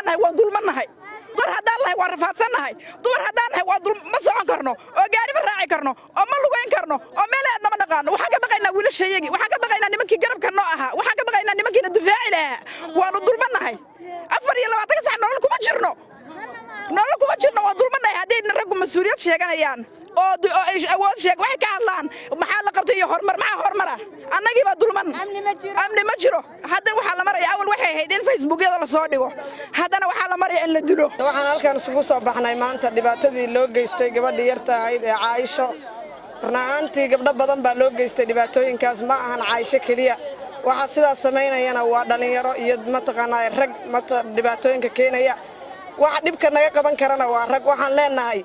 nahay waa dulmannahay dumar haddaan nahay waa rafaadsannahay dumar haddaan nahay waa ma socon karno oo gaari ma raaci karno oo ma lugayn karno oo meel aadna ma naqaano waxaan ka baqaynaa wiilashayagii waxaan ka baqaynaa nimankii garabka noo ahaa waxaan ka baqaynaa nimankiina dufaaci lahaa waanu dulmannahay afar iyo labaatanka sac nolol kuma jirno nolol kuma jirno waa dulmannahay haddayna raggu mas-uuliyad sheeganayaan oo awood sheeg waxay ka hadlaan maxaa la qabtay iyo horumar maxaa horumara annagii baa dulman amni ma jiro hadda waxaa la maraya awal waxay ahayd in facebookyada lasoo dhigo haddana waxaa la maraya in la dilo waxaan halkan isugu soo baxnay maanta dhibaatadii loo geystay gabadhii yarta ahayd ee caaisho run-ahaantii gabdho badan baa loo geystay dhibaatooyinkaas ma ahan caaisho keliya waxaa sidaas samaynayana waa dhallinyaro iyo mataqaanaa rag mata dhibaatooyinka keenaya waxa dhibka naga qaban karana waa rag waxaan leenahay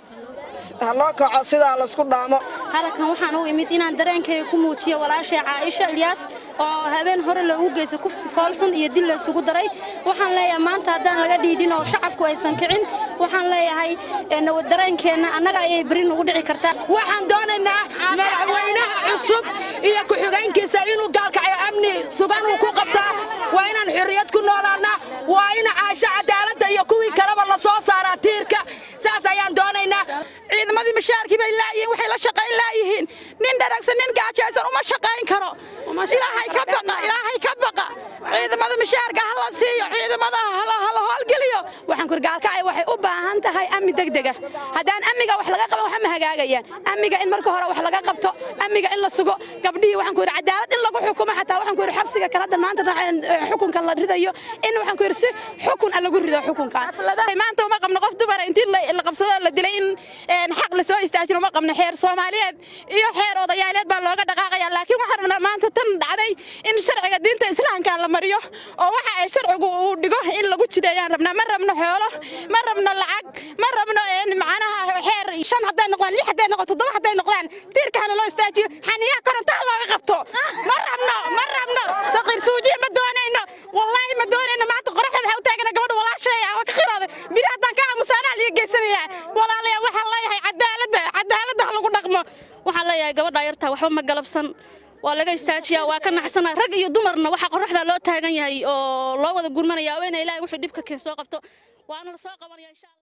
ha loo kaco sidaa laysku dhaamo hadalkan waxaan u imid inaan dareenkayga ku muujiyo walaashay caaisha ilyaas oo habeen hore loogu geysta kufsi foolxun iyo dil laysugu daray waxaan leeyahay maanta haddaan laga dhiidhin oo shacabku aysan kicin waxaan leeyahay dareenkeenna annaga ayay beri nugu dhici kartaa waxaan doonaynaa madaxweynaha cusub iyo ku-xigeenkiisa inuu gaalkacayo amni sugan uu ku qabtaa waa inaan xorriyad ku noolaannaa waa in caasho cadaaladda iyo kuwii kaleba la soo saaraa tiirka saas ayaan doonaynaa ciidamadii mashaarkii bay laayihiin waxay la shaqayn laayihiin nin dharagsan nin gaajaysan uma shaqayn karo ilaahay ka baqa ilaahay ka baqa ciidamada mashaarka ha la siiyo ciidamada hala howlgeliyo waxaan kur gaalkacay waxay u baahan tahay amni degdega haddaan amniga wax laga qaban waxa ma hagaagayaan amniga in marka hore wax laga qabto amniga in la sugo gabdhihii waxaan ku yidhi cadaalad in lagu xukumo xataa waxaan ku yidhi xabsiga kale hadda maanta xukunka la ridayo in waxaan ku yidhi si xukun a lagu rido xukunkan maanta uma qabno qof dumara intii la qabsado la dilay in xaq la soo istaajin uma qabno xeer soomaaliyeed iyo xeer odayaaleed baa looga dhaqaaqaya laakiin waxaan rabnaa maanta tan dhacday in sharciga diinta islaamka la mariyo oo waxa ay sharcigu uu dhigo in lagu jideeyaan rabnaa ma rabno xoolo ma rabno lacag ma rabno macnaha xeer shan hadday noqdaan lix hadday noqdaan toddoba hadday noqdaan tiirkahana loo istaajiyo xaniyaha korontaha looga qabto ma rabno ma rabno saqiir suujiya ma doonayno wallaahi ma doonayno maanta qoraxda waxaa u taagana gabadha walaasheeya waa ka khirooday biri haddaan ka aamusaanaa liga geysanayaa walaalayaa waxaan leeyahay cadaaladda cadaaladda ha lagu dhaqmo waxaan leeyahay gabadhaa yartaa waxba ma galabsan waa laga istaajiyaa waa ka naxsana rag iyo dumarna waxaa qoraxdaa loo taagan yahay oo loo wada gurmanaya oo ina ilaahay wuxuu dhibka keen soo qabto waana la soo qabanaya insha allah